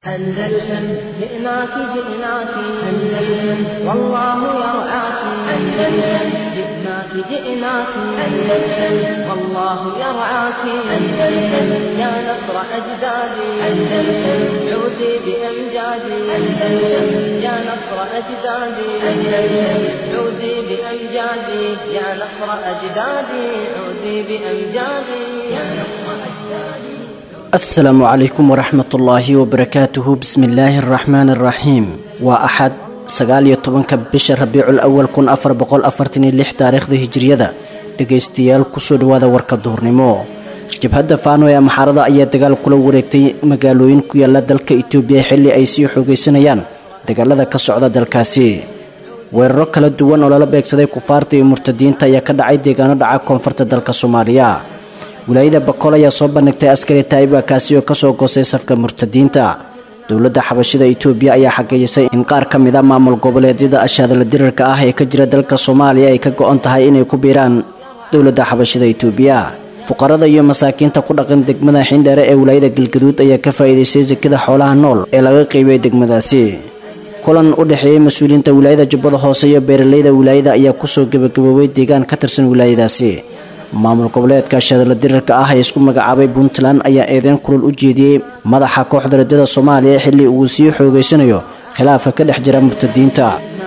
أندلسن جئناك جئناك أندلسن والله يرعاك أندلسن جئناك جئناك أندلسن والله يرعاك أندلسن يا نصر أجدادي أندلسن عودي بأمجادي أندلسن يا نصر أجدادي أندلسن عودي بأمجادي يا نصر أجدادي عودي بأمجادي يا نصر أجدادي asalaamu calaykum waraxmatullaahi wabarakaatuhu bismillaahi araxmaani araxiim waa axad sagaal iyo tobanka bisha rabiicul awal kun afar boqol afartan iyo lix taariikhda hijiriyada dhegaystayaal kusoo dhawaada warka duhurnimo jabhadda faano ee amxaarada ayaa dagaal kula wareegtay magaalooyin ku yaala dalka itoobiya xilli ay sii xoogaysanayaan dagaalada ka socda dalkaasi weeraro kala duwan oo lala beegsaday kufaarta iyo murtadiinta ayaa ka dhacay deegaano dhaca koonfurta dalka soomaaliya wilaayada bakool ayaa soo bandhigtay askari taayiba kaasi oo kasoo goostay safka murtadiinta dowladda xabashida itoobiya ayaa xaqiijisay in qaar ka mid a maamul goboleedyada ashaadala dirirka ah ee ka jira dalka soomaaliya ay ka go-on tahay inay ku biiraan dowladda xabashida itoobiya fuqarada iyo masaakiinta ku dhaqan degmada xindheere ee wilaayada galgaduud ayaa ka faa'iidaystay sekada xoolaha nool ee laga qeybiyay degmadaasi kulan u dhexeeyey mas-uuliyiinta wilaayada jubbada hoose iyo beeraleyda wilaayada ayaa kusoo gebagaboobay deegaan ka tirsan wilaayadaasi maamul goboleedka shadala dirirka ah ee isku magacaabay puntland ayaa eedeyn kulul u jeediyey madaxa kooxda rajada soomaaliya xilli uu sii xoogaysanayo khilaafka ka dhex jira murtadiinta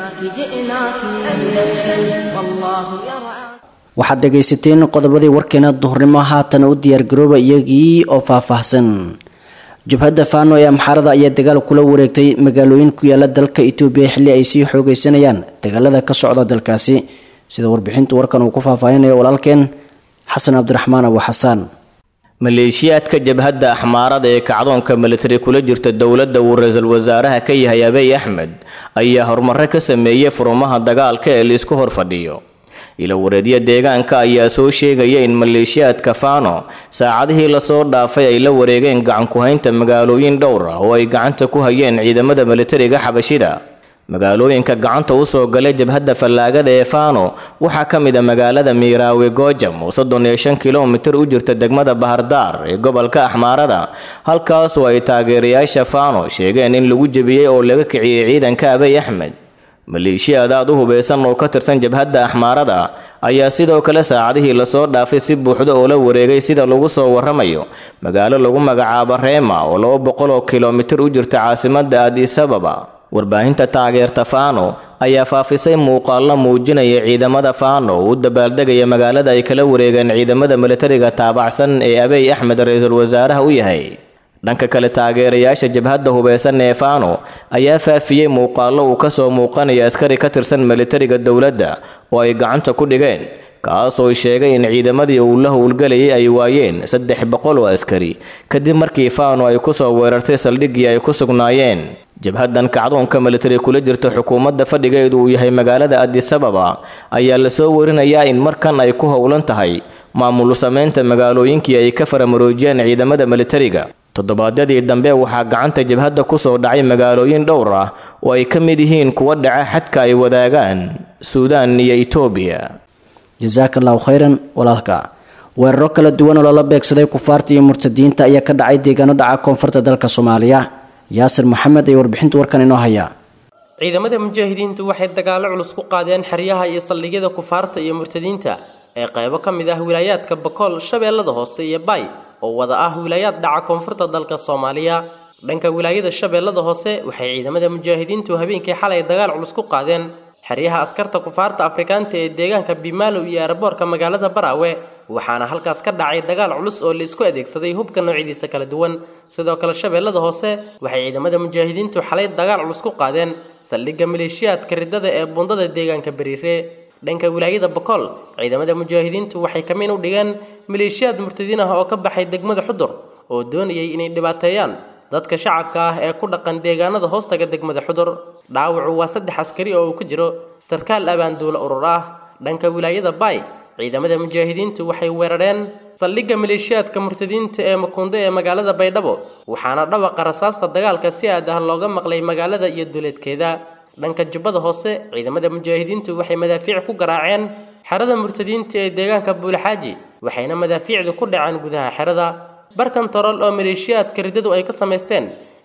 waxaad dhegaysateen qodobadii warkeena duhurnimo haatan u diyaargarooba iyagii oo faahfaahsan jabhadda faano ee amxaarada ayaa dagaal kula wareegtay magaalooyin ku yaala dalka itoobiya xilli ay sii xoogaysanayaan dagaalada ka socda dalkaasi sida warbixinta warkan uu ku faahfaahinayo walaalkeen xasan cabdiraxmaan abu xasaan maleeshiyaadka jabhadda axmaarada ee kacdoonka militari kula jirta dowladda uu ra-iisul wasaaraha ka yahay abiy axmed ayaa horumare ka sameeyey furumaha dagaalka ee laisku hor fadhiyo ilawareedyo deegaanka ayaa soo sheegaya in maleeshiyaadka faano saacadihii lasoo dhaafay ay la wareegeen gacanku-haynta magaalooyin dhowr ah oo ay gacanta ku hayeen ciidamada militariga xabashida magaalooyinka gacanta u soo galay jabhadda fallaagada ee faano waxaa ka mid a magaalada miiraawe goojam oo soddon iyo shan kilomitir u jirta degmada bahardaar ee gobolka axmaarada halkaasoo ay taageerayaasha faano sheegeen in lagu jebiyey oo laga kiciyey ciidanka abiy axmed maleeshiyaad aad u hubeysan oo ka tirsan jabhadda axmaarada ayaa sidoo kale saacadihii lasoo dhaafay si buuxda oo la wareegay sida lagu soo waramayo magaalo lagu magacaabo reema oo laba boqol oo kilomitir u jirta caasimadda adisababa warbaahinta taageerta faano ayaa faafisay muuqaallo muujinaya ciidamada faano oo u dabaaldegaya magaalada ay kala wareegeen ciidamada militariga taabacsan ee abiy axmed ra-iisul wasaaraha u yahay dhanka kale taageerayaasha jabhadda hubeysan ee faano ayaa faafiyey muuqaallo uu kasoo muuqanaya askari ka tirsan militariga dowladda oo ay gacanta ku dhigeen kaasoo sheegay in ciidamadii uu la howlgelayay ay waayeen saddex boqol oo askari kadib markii faano ay kusoo weerartay saldhiggii ay ku sugnaayeen jabhaddan kacdoonka militari kula jirta xukuumadda fadhigeedu uu yahay magaalada adisababa ayaa lasoo warinayaa in markan ay ku howlan tahay maamul samaynta magaalooyinkii ay ka faramaroojiyeen ciidamada militariga toddobaadyadii dambe waxaa gacanta jabhadda kusoo dhacay magaalooyin dhowr ah oo ay ka mid yihiin kuwa dhaca xadka ay wadaagaan suudaan iyo itoobiya jasaaka allahu khayran walaalka weeraro kala duwan oo lala beegsaday kufaarta iyo murtadiinta ayaa ka dhacay deegaano dhaca koonfurta dalka soomaaliya yaasir maxamed ayaa warbixinta warkan inoo haya ciidamada mujaahidiintu waxay dagaallo culus ku qaadeen xeryaha iyo saldhigyada kufaarta iyo murtadiinta ee qaybo ka mid ah wilaayaadka bakool shabeellada hoose iyo bay oo wada ah wilaayaad dhaca koonfurta dalka soomaaliya dhanka wilaayada shabeellada hoose waxay ciidamada mujaahidiintu habeenkii xalay dagaal culus ku qaadeen xeryaha askarta kufaarta afrikaanta ee deegaanka bimaalow iyo aeroboorka magaalada baraawe waxaana halkaas ka dhacay dagaal culus oo laisku adeegsaday hubka noocyadiisa kala duwan sidoo kale shabeellada hoose waxay ciidamada mujaahidiintu xalay dagaal culus ku qaadeen saldhigga maleeshiyaadka riddada ee bundada deegaanka bariire dhanka wilaayada bakool ciidamada mujaahidiintu waxay kamiin u dhigeen maleeshiyaad murtadiin ah oo ka baxay degmada xudur oo doonayay inay dhibaateeyaan dadka shacabka ah ee ku dhaqan deegaanada hoostaga degmada xudur dhaawacu waa saddex askari oo uu ku jiro sarkaal abaanduulo urur ah dhanka wilaayada bay ciidamada mujaahidiintu waxay weerareen saldhigga maleeshiyaadka murtadiinta ee makuundo ee magaalada baydhabo waxaana dhawaqa rasaasta dagaalka si aad ah looga maqlay magaalada iyo duleedkeeda dhanka jubbada hoose ciidamada mujaahidiintu waxay madaafiic ku garaaceen xerada murtadiinta ee deegaanka buulaxaaji waxayna madaafiicdu ku dhaceen gudaha xerada barkan torol oo maleeshiyaadka riddadu ay ka samaysteen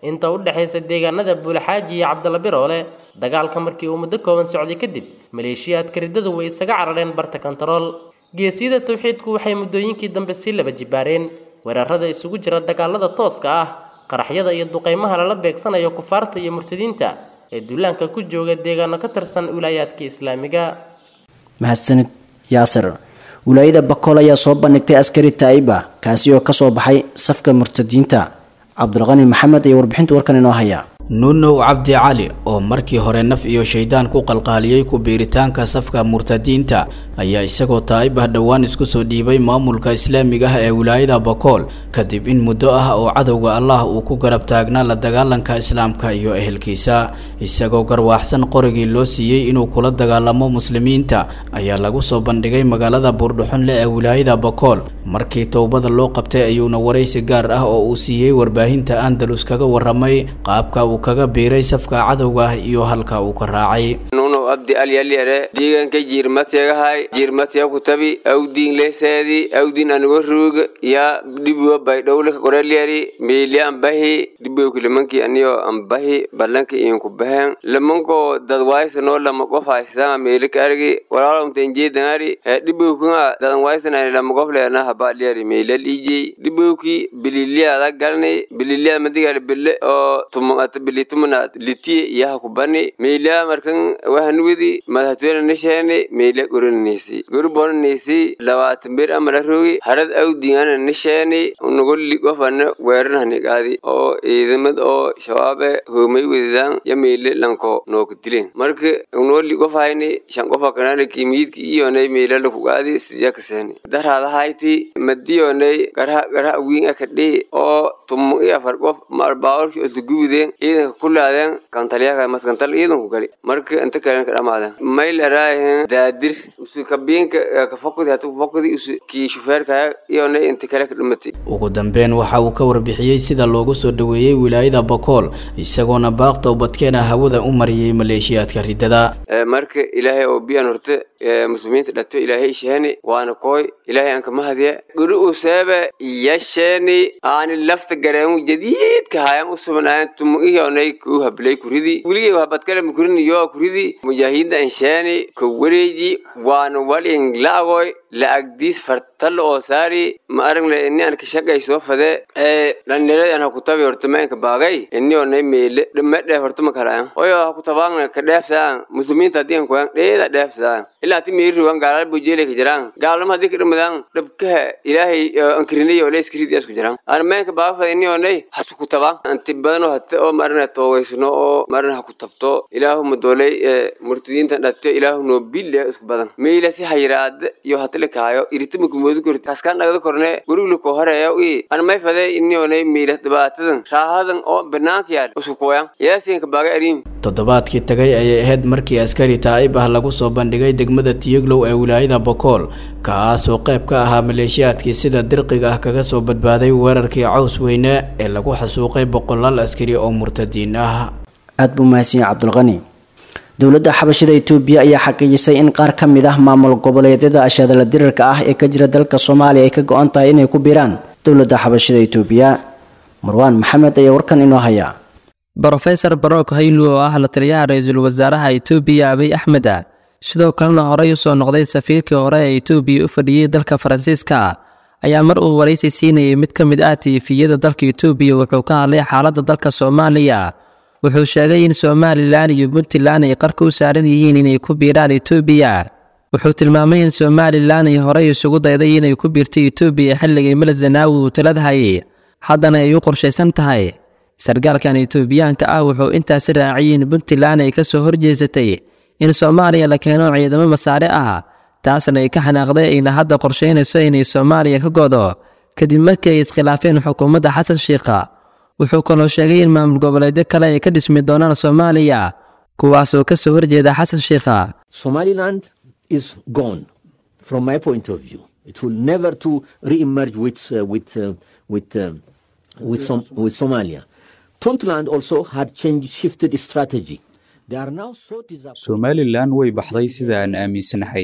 inta u dhexaysa deegaanada buulaxaaji iyo cabdalla biroole dagaalka markii uu muddo kooban socday kadib maleeshiyaadka riddadu way isaga carareen barta kontarool geesiyada tawxiidku waxay muddooyinkii dambe sii laba jibaareen weerarada isugu jira dagaalada tooska ah qaraxyada iyo duqeymaha lala beegsanayo kufaarta iyo murtadiinta ee duulaanka ku jooga deegaano ka tirsan wilaayaadka islaamiga mahadsanid yaasir wilaayada bakool ayaa soo bandhigtay askari taa'iba kaasi oo kasoo baxay safka murtadiinta cabdulqani maxamed ayaa warbixinta warkan inoo haya nuunow cabdi cali oo markii hore naf iyo shaydaan ku qalqaaliyey ku biiritaanka safka murtadiinta ayaa isagoo taa'ib ah dhowaan isku soo dhiibay maamulka islaamiga ah ee wilaayada bakool kadib in muddo ah oo cadowga allah uu ku garab taagnaa la dagaalanka islaamka iyo ehelkiisa isagoo garwaaxsan qorigii loo siiyey inuu kula dagaalamo muslimiinta ayaa lagu soo bandhigay magaalada buurdhuxunle ee wilaayada bakool markii towbada loo qabtay ayuuna waraysi gaar ah oo uu siiyey warbaahinta andalus kaga waramay qaabka uu kaga biiray safka cadowga ah iyo halka uu ka raacay nuno abdi alyaliere deegaanka jiirmatyegahay jiirmatya kutabi awdiin leseedi awdiin anigo ruug ya dhibuwa baydhowle korelyari meeli ambahi dhibuwki limanki aniyo ambahi balanki inku bahen limanko dadwaysano lama qof haysanga meeli ka argi walaalomtenjeedangari he dhibuwkinga dadan waysanani lama qof leena habalyari meelal ijey dhibuwki bililiada galni bililia madigal bille oo tumata bili tumanaad litiye iyaha kubani meelia markan wahanwidi madhatwena nisheeni meelia gorananisi gori bonanisi labaatan bir amala rogi harad awdingana nisheeni unugoli gofana weeranhani qaadi oo ciidamad oo shabaabe hoomay wedidan ya meele lanko nooka dilen marka unoli gofayni shan qofa kanana kimiyidki iyonay meela laku qaadi siyakaseeni darhadahayti madiyonay garha garha wiin akadhi oo tumu i afar qof maalbaawalki oltagubideen ciidanka kulaadeen kantalyaha maskantal ciidanku gali marka inta kalen ka dhamaadeen mayl araahen daadir usu kabiinka kafakudi hatu kafakudi usu kii shufeerkaya iyona inta kale ka dhimatay ugu dambeyn waxa uu ka warbixiyey sida loogu soo dhoweeyey wilaayada bakool isagoona baaq towbadkeena hawada u mariyey maleeshiyaadka riddada marka ilaahay oo biyan horte muslimiinta dhato ilaahay isheeni waana kooy ilaahay aan kama hadiya guri u seebe yasheeni aani lafta gareemu jadiidka hayan u subnaayan tumu iyonay kuu hablay kuridi weligay habadkale mukurin iyo kuridi mujaahidiinta ansheeni ka wareeji waana walin la'agoy la'agdiis fartalla oo saari ma aragne ini aan ka shaqay soo fade ee dhalinyarada aan hakutabi horta ma inka baagay ini onay meele dhimedhe horta ma kalayan oyo hakutabaangna ka dheefsaan muslimiinta haddii an kuyan dheeda dheefsaan ilaa ti meeri ruwan gaalala bujeele ka jiraan gaalama haddii ka dhimadaan dhabkaha ilaahay ankirinay oo leeskiridi asku jiraan aan ma inka baaga fada ini onay hasu kutabaan anti badanoo hate oo marna toogaysno oo marna hakutabto ilaahu madoolay murtidiintan dhate ilaahu noo bille isku badan meela si hayraada iyo hatale kaayo iritama kumoodu korti haskaan dhagda korne guriglu ko horeeya i an may fade ini onay meela dhibaatadan raahadan oo banaanka yaal isku kooyan yaasiinka baaga ariim toddobaadkii tagay ayay ahayd markii askari taa'ib ah lagu soo bandhigay degmada tiyoglow ee wilaayada bokool kaasoo qayb ka ahaa maleeshiyaadkii sida dirqiga ah kaga soo badbaaday weerarkii caws weyne ee lagu xasuuqay boqolaal askari oo murtadiin ah aada buu mahadsan yahay cabdulqani dowladda xabashida itoobiya ayaa xaqiijisay in qaar ka mid ah maamul goboleedyada ashadala dirirka ah ee ka jira dalka soomaaliya ay ka go-an tahay inay ku biiraan dowladda xabashida itoobiya marwaan maxamed ayaa warkan inoo haya brofesor barok haylu oo ah la taliyaha ra-iisul wasaaraha itoobiya abiy axmed sidoo kalena horey usoo noqday safiirkii hore ee itoobiya u fadhiyey dalka faransiiska ayaa mar uu waraysi siinayay mid ka mid ah tiifiyada dalka itoobiya wuxuu ka hadlay xaaladda dalka soomaaliya wuxuu sheegay in somalilan iyo puntland ay qarka u saaran yihiin inay ku biiraan itoobiya wuxuu tilmaamay in somalilan ay horey isugu dayday inay ku biirtay itoobiya xilligii mala zanaawi uu taladhayay haddana ay u qorshaysan tahay sargaalkan itoobiyaanka ah wuxuu intaasi raaciyay in puntland ay ka soo horjeesatay in soomaaliya la keeno ciidamo masaare ah taasna ay ka xanaaqday ayna hadda qorshaynayso inay soomaaliya ka godo kadib markii ay iskhilaafeen xukuumadda xasan shiikha wuxuu kaloo sheegay in maamul goboleedyo kale ay ka dhismi doonaan soomaaliya kuwaasoo ka soo horjeeda xasan shiikha Somaliland is gone from my point of view. It will never to re-emerge with, uh, with, uh, with, uh, with, Som- with Somalia. Puntland also had changed, shifted strategy. They are now so disappointed. somalilan way baxday sida aan aaminsanahay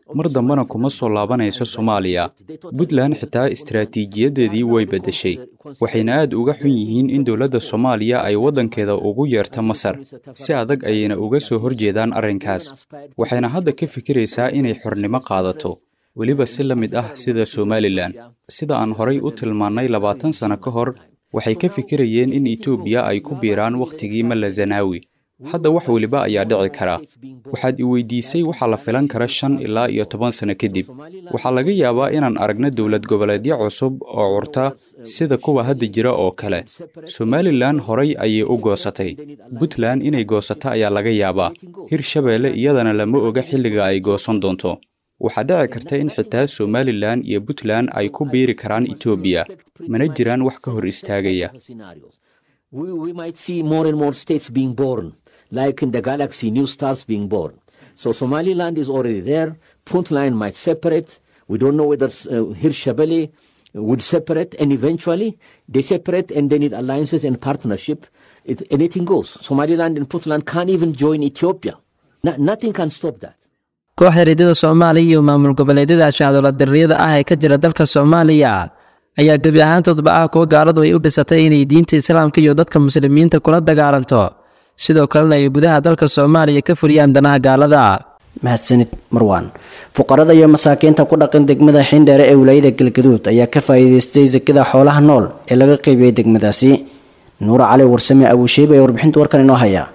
mar dambena kuma soo laabanayso soomaaliya puntland xitaa istaraatiijiyadeedii way beddeshay waxayna aad uga xun yihiin in dowladda soomaaliya ay waddankeeda ugu yeerto masar si adag ayayna uga soo horjeedaan arrinkaas waxayna hadda ka fikiraysaa inay xornimo qaadato weliba si la mid ah sida somalilan sida aan horay u tilmaannay labaatan sano ka hor waxay ka fikirayeen in etoobiya ay ku biiraan wakhtigii malla zanaawi hadda wax weliba ayaa dhici kara waxaad i weydiisay waxaa la filan kara shan ilaa iyo toban sano kadib waxaa laga yaabaa inaan aragno dowlad goboleedyo cusub oo curta sida kuwa hadda jira oo kale somalilan horay ayay u goosatay puntland inay goosato ayaa laga yaabaa hirshabeelle iyadana lama oga xilliga ay goosan doonto waxaa dhici karta in xitaa somalilan iyo puntland ay ku biiri karaan etoobiya mana jiraan wax ka hor istaagaya we, we might see more and more states being born, like in the galaxy, new stars being born. So Somaliland is already there. Puntland might separate. We don't know whether uh, Hirshabelle would separate, and eventually they separate and they need alliances and partnership. It, anything goes. Somaliland and Puntland can't even join Ethiopia. No, nothing can stop that. kooxda riidada soomaaliya iyo maamul goboleedyada shacdola darriyada ah ee ka jira dalka soomaaliya ayaa gebi ahaantoodba ah kuwa gaaladu ay u dhisatay inay diinta islaamka iyo dadka muslimiinta kula dagaalanto sidoo kalena ay gudaha dalka soomaaliya ka fuliyaan danaha gaalada mahadsanid marwaan fuqarada iyo masaakiinta ku dhaqan degmada xindheere ee wilaayada galgaduud ayaa ka faa'iidaystay sekada xoolaha nool ee laga qaybiyey degmadaasi nuura cali warsame abuusheeb ee warbixinta warkan inoo haya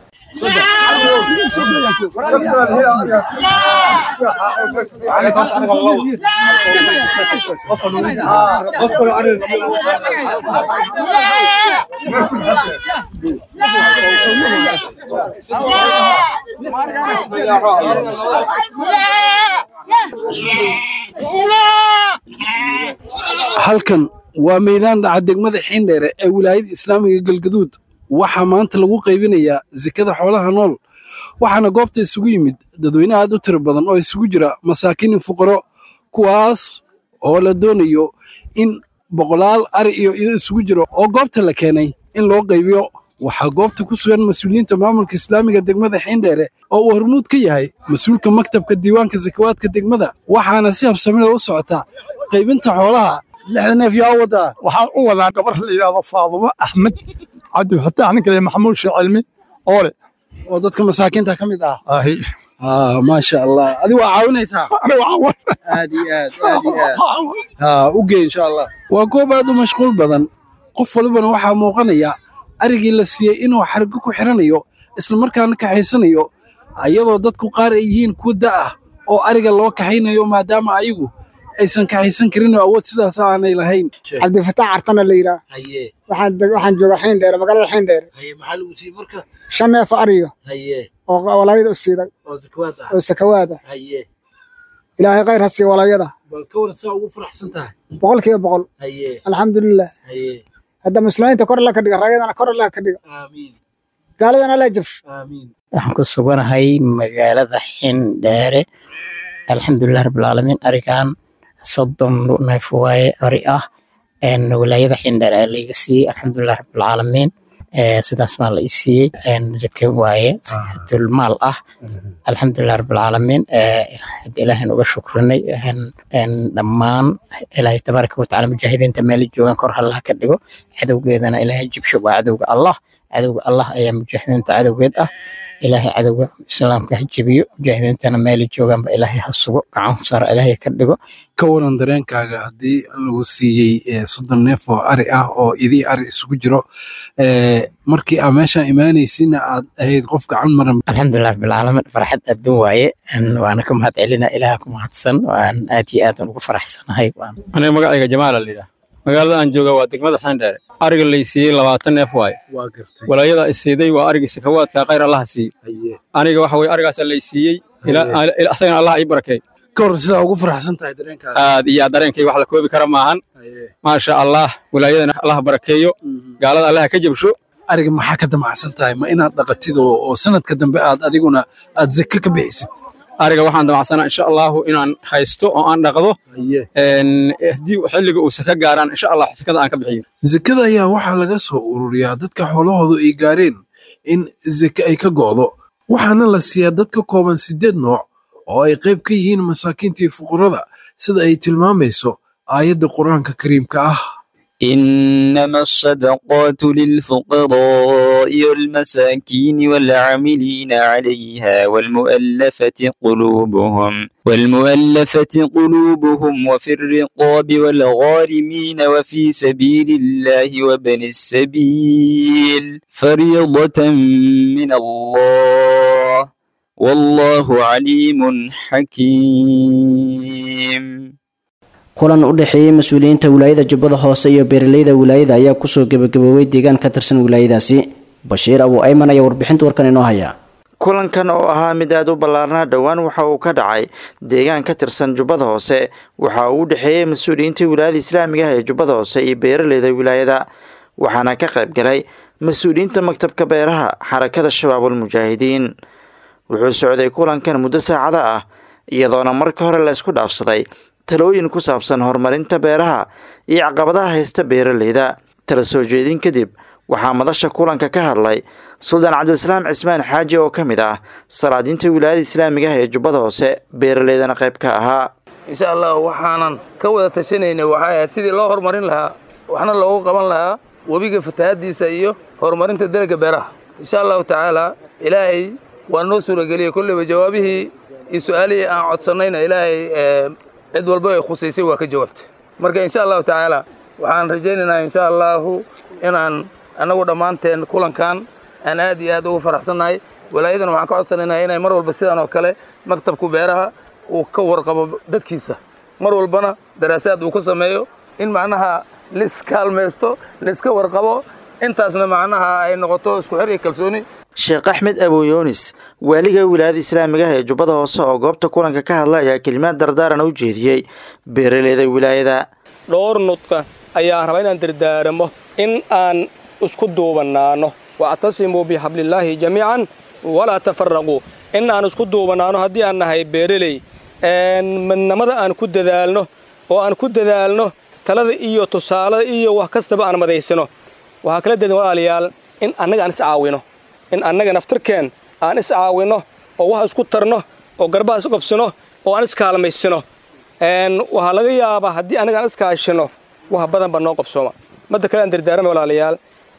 halkan waa meydaan dhaca degmada xiindheere ee wilaayada islaamiga galgaduud waxaa maanta lagu qaybinayaa sekada xoolaha nool waxaana goobta isugu yimid dadweyne aad u tiro badan oo isugu jira masaakiin iyo fuqaro kuwaas oo la doonayo in boqolaal ari iyo ido isugu jiro oo goobta la keenay in loo qaybiyo waxaa goobta ku sugan mas-uuliyiinta maamulka islaamiga degmada xiindheere oo uu hormuud ka yahay mas-uulka maktabka diiwaanka sakawaadka degmada waxaana si habsamida u socota qaybinta xoolaha lixda neef yaa wadaa waxaan u wadaa gabar la yidhaahdo faadumo axmed cabdifataax ninka le maxamuud sheekh cilmi oole oo dadka masaakiinta ka mid ah maasha allah adigu waa caawinaysaa aad iyo aad aad iyo aad u gey insha allah waa goob aad u mashquul badan qof walibana waxaa muuqanaya arigii la siiyey inuu xargo ku xiranayo islamarkaana kaxaysanayo iyadoo dadku qaar ay yihiin kuwa da ah oo ariga loo kaxaynayo maadaama ayagu aysan kaxaysan karin oo awood sidaas aanay lahayn cabdifataax cartana la yidhaah waxaan joogaa xiindheere magaalada xiindheere maxaa lagu siiyey marka shan neef ariyo oo walaayada u siiday oo sakawaad ah ilaahay khayr ha siiya walaayada bal ka waran saa ugu faraxsan tahay boqol kiiba boqol alxamdulilah hadda muslimiinta kor alla ka dhiga raayadana kor alla ka dhiga gaaladana alla jabsho waxaan ku suganahay magaalada xindheere alxamdulilah rabbilcaalamiin arigan soddon neef waaye ari ah wilaayada xindheere ayaa laiga siiyey alxamdulilah rabbilcaalamiin sidaas maa la i siiyey zake waaye dulmaal ah alxamdulilah rabbilcaalamiin ilaahan uga shukrinay dhammaan ilaahay tabaaraka watacaala mujaahidiinta meela joogaan kor hallaha ka dhigo cadowgeedana ilaahay jibsho waa cadowga allah cadowga allah ayaa mujaahidiinta cadowgeed ah ilaahay cadowga islaamka ha jebiyo mujaahidiintana meela joogaanba ilaahay ha sugo gacan sara ilaahay ka dhigo ka waran dareenkaaga haddii lagu siiyey soddon neef oo ari ah oo idii ari isugu jiro markii aa meeshaan imaanaysina aad ahayd qof gacan maran alxamdulilah rabbilcaalamiin farxad adduun waaye waana ka mahad celina ilaaha ku mahadsan waan aad iyo aadan ugu faraxsanahay aniga magacayga jamaala la yidhaah magaalada aan jooga waa degmada xeendheere ariga lay siiyey labaatan neef waaye walaayada i siiday waa arigii sakawaadka khayr allaha siiye aniga waxa weye arigaasaa lay siiyey asagana allah ii barakey ka hor sidaa ugu faraxsan tahay dareenkaaga aad iyo aad dareenkay wax la koobi kara maahan maasha allah wilaayadana allah barakeeyo gaalada allaha ka jabsho ariga maxaa ka damacsan tahay ma inaad dhaqatid oo sanadka dambe aad adiguna aad zake ka bixisid ariga waxaan damacsanaa insha allahu inaan haysto oo aan dhaqdo haddii xilliga uu saka gaaraan insha allah sakada aan ka bixiyo zakada ayaa waxaa laga soo ururiyaa dadka xoolahoodu ay gaareen in zake ay ka go'do waxaana la siiyaa dad ka kooban siddeed nooc oo ay qayb ka yihiin masaakiinta iyo fuqarada sida ay tilmaamayso aayadda qur-aanka kariimka ah إنما الصدقات للفقراء والمساكين والعاملين عليها والمؤلفة قلوبهم والمؤلفة قلوبهم وفي الرقاب والغارمين وفي سبيل الله وابن السبيل فريضة من الله والله عليم حكيم kulan u dhexeeyey mas-uuliyiinta wilaayada jubbada hoose iyo beeraleyda wilaayada ayaa kusoo gebagaboobay deegaan ka tirsan wilaayadaasi bashiir abu ayman ayaa warbixinta warkan inoo haya kulankan oo ahaa mid aad u ballaarnaa dhowaan waxa uu ka dhacay deegaan ka tirsan jubbada hoose waxa uu u dhexeeyey mas-uuliyiinta wilaayada islaamiga ah ee jubbada hoose iyo beeraleyda wilaayada waxaana ka qayb galay mas-uuliyiinta maktabka beeraha xarakada shabaabul mujaahidiin wuxuu socday kulankan muddo saacada ah iyadoona marka hore la isku dhaafsaday talooyin ku saabsan horumarinta beeraha iyo caqabadaha haysta beeraleyda tala soo jeedin kadib waxaa madasha kulanka ka hadlay suldaan cabdilislaam cismaan xaaji oo ka mid ah salaadiinta wilaayada islaamiga ah ee jubbada hoose beeraleydana qayb ka ahaa insha allah waxaanan ka wada tashanayna waxay ahayd sidii loo horumarin lahaa waxna loogu qaban lahaa webiga fatahaadiisa iyo horumarinta dalagga beeraha insha allahu tacaala ilaahay waa noo suurageliyey kolleyba jawaabihii iyo su-aalihii aan codsannayna ilaahay cid walba ay khusaysay waa ka jawaabtay marka insha allahu tacaala waxaan rajaynaynaa insha allahu inaan annagu dhammaanteen kulankan aan aad iyo aad ugu faraxsannahay walaayadan waxaan ka codsanaynaa inay mar walba sidan oo kale maktabku beeraha uu ka warqabo dadkiisa mar walbana daraasaad uu ka sameeyo in macnaha liskaalmaysto liska warqabo intaasna macnaha ay noqoto isku xir iyo kalsooni sheekh axmed abuyoonis waaliga wilaayada islaamiga ah ee jubbada hoose oo goobta kulanka ka hadla ayaa kelimaad dardaaran u jeediyey beeraleyda wilaayada dhowr nudqa ayaa raba inaan dardaaramo in aan isku duubanaano wactasimuu bixablillaahi jamiican walaa tafaraquu in aan isku duubanaano haddii aan nahay beereley midnamada aan ku dadaalno oo aan ku dadaalno talada iyo tusaalada iyo wax kastaba aan madaysano waxaa kala dedan walaalayaal in annaga aan is caawino in annaga naftarkeen aan is caawinno oo wax isku tarno oo garbaha is qabsano oo aan iskaalmaysano waxaa laga yaabaa haddii annaga aan iskaashino wax badan baa noo qabsooma madda kale aan dardaarama walaalayaal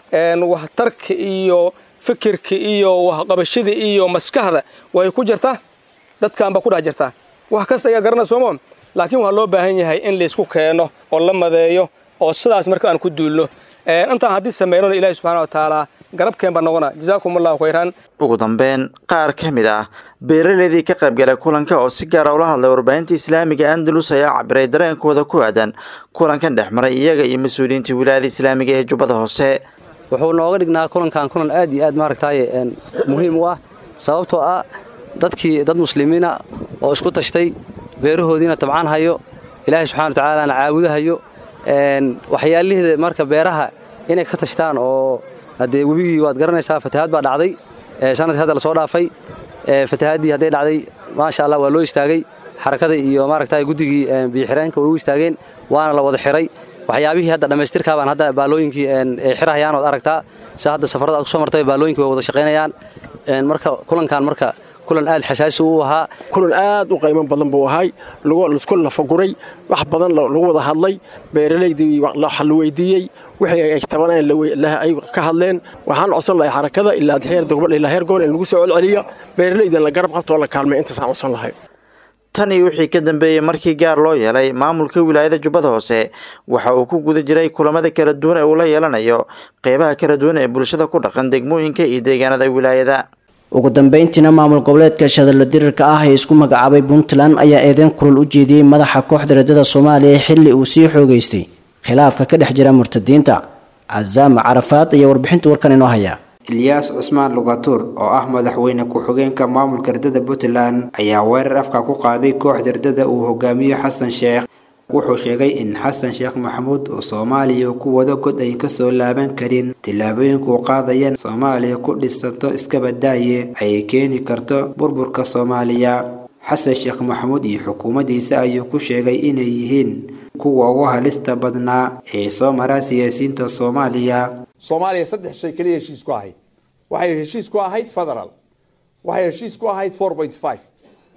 waxtarka iyo fikirka iyo waxqabashada iyo maskaxda way ku jirtaa dadkaan baa ku dhex jirtaa wax kasta ayaa garana soomo laakiin waxaa loo baahan yahay in laysku keeno oo la madeeyo oo sidaas marka aan ku duulno intaan haddii samaynona ilaahi subxana wa tacaala garabkeen baa noqona jazaakum allahu khayran ugu dambeyn qaar ka mid ah beeraleydii ka qaybgalay kulanka oo si gaara ula hadlay warbaahinta islaamiga andalus ayaa cabiray dareenkooda ku aadan kulankan dhex maray iyaga iyo mas-uuliyiinta wilaayada islaamiga ee jubbada hoose wuxuu nooga dhignaa kulankan kulan aad iyo aad maaragtaaye muhiim u ah sababtoo ah dadkii dad muslimiina oo isku tashtay beerahoodiina tabcaan hayo ilaahay subxana wa tacaalana caabudahayo waxyaalihiida marka beeraha inay ka tashtaan oo haddee webigii waad garanaysaa fatahaad baa dhacday sanadkii hadda lasoo dhaafay fatahaaddii hadday dhacday maasha allah waa loo istaagay xarakada iyo maaragta guddigii biyoxireenka way u istaageen waana la wada xiray waxyaabihii hadda dhammaystirkaa baan hadda baalooyinkii ay xirahayaan ood aragtaa si hadda safarada aad kusoo martay baalooyinkii way wada shaqaynayaan marka kulankan marka kulan aad xasaasi u ahaa kulan aad u qaymo badan buu ahay laisku lafaguray wax badan lagu wada hadlay beeralaydii la weydiiyey wixii ay tabaneen ay ka hadleen waxaan codsan lahay xarakada ilaa heer dogmad ilaa heer gobol in lagu soo celceliyo beeralaydan la garab qabto oo la kaalmay intaasaan codsan lahay tan iyo wixii ka dambeeyey markii gaar loo yeelay maamulka wilaayada jubbada hoose waxa uu ku guda jiray kulamada kala duwan ee uu la yeelanayo qeybaha kala duwan ee bulshada ku dhaqan degmooyinka iyo deegaanada wilaayada ugu dambeyntiina maamul goboleedka shadalla dirirka ah ee isku magacaabay puntland ayaa eedeyn kulul u jeediyey madaxa kooxda reedada soomaaliya xilli uu sii xoogeystay khilaafka ka dhex jira murtadiinta casaama carafaad ayaa warbixinta warkan inoo haya ilyaas cusmaan lugatuur oo ah madaxweyne ku-xigeenka maamulka ardada puntland ayaa weerar afka ku qaaday kooxda ardada uu hogaamiyo xasan sheekh wuxuu sheegay in xasan sheekh maxamuud uu soomaaliya ku wado god ayn kasoo laaban karin tillaabooyinkuu qaadaya soomaaliya ku dhisanto iskabadaaye ay keeni karto burburka soomaaliya xasan sheekh maxamuud iyo xukuumaddiisa ayuu ku sheegay inay yihiin kuwa ugu halista badnaa ee soo mara siyaasiyiinta soomaaliya soomaaliya saddex shay keliya heshiis ku ahayd waxay heshiis ku ahayd federal waxay heshiis ku ahayd four point five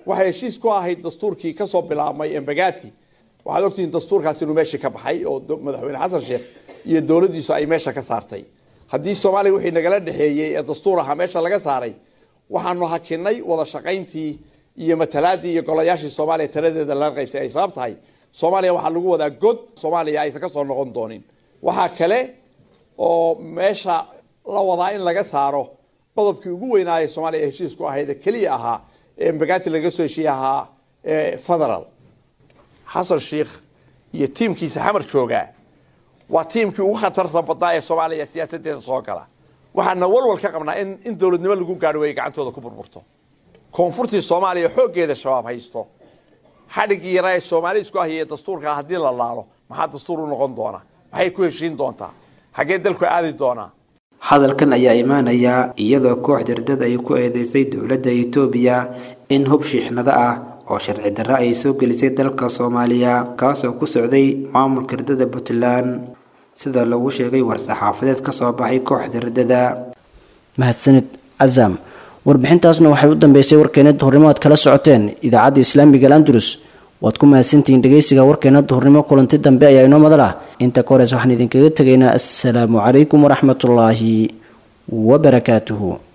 waxay heshiis ku ahayd dastuurkii ka soo bilaabmay embagati waxaad ogtihiin dastuurkaas inuu meeshii ka baxay oo madaxweyne xasan sheekh iyo dowladdiisu ay meesha ka saartay haddii soomaaliya wixii nagala dhexeeyey ee dastuur ahaa meesha laga saaray waxaanu hakinay wada shaqayntii iyo matalaadii iyo golayaashii soomaaliya taladeeda laga qaybsay ay sabab tahay soomaaliya waxaa lagu wadaa god soomaaliya aysan ka soo noqon doonin waxaa kale oo meesha la wadaa in laga saaro qodobkii ugu weynaaya soomaaliya ee heshiisku ahayd ee keliya ahaa ee embagati laga soo heshiiye ahaa federal xasan sheikh iyo tiimkiisa xamar joogaa waa tiimkii ugu khatarta badnaa ee soomaaliya siyaasaddeeda soo gala waxaana walwal ka qabnaa in in dowladnimo lagu gaadho ay gacantooda ku burburto koonfurtii soomaaliya xooggeeda shabaab haysto xadhiggii yaraa ee soomaali isku ahiyee dastuurkaa haddii la laalo maxaa dastuur u noqon doona maxay ku heshiin doontaa xaggee dalku aadi doonaa hadalkan ayaa imaanaya iyadoo koox dardad ay ku eedeysay dowladda itoobiya in hub shiixnado ah oo sharci darro ay soo gelisay dalka soomaaliya kaasoo ku socday maamulka ardada puntland sida lagu sheegay war-saxaafadeed ka soo baxay kooxda ardada mahadsanid casaam warbixintaasna waxay u dambeysay warkeena duhurnimo aad kala socoteen idaacadda islaamiga al andalus waad ku mahadsantihiin dhegeysiga warkeena duhurnimo kulanti dambe ayaa inoo madal ah inta ka horeys waxaan idinkaga tegaynaa assalaamu calaykum waraxmatullaahi wabarakaatuhu